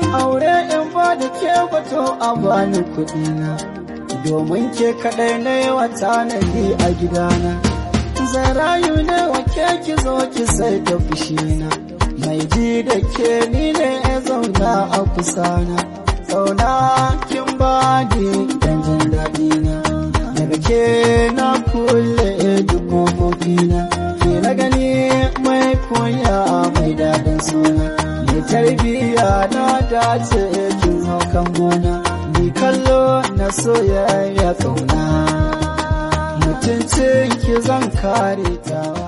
aure in ba da ke bato a bani kuɗi na domin ke kaɗai na yawa tanadi a gidana zan rayu ne wa ke ki zo ki sai da fushina mai ji da ke ni ne ya zauna a kusana zauna kin ba ni dan jin daɗi na daga ke na kulle duk kofofina ke na gani mai koya mai daɗin suna mai tarbiyya na dace kin hau kan gona ni kallo na soyayya kauna mutuncin ki zan kare tawa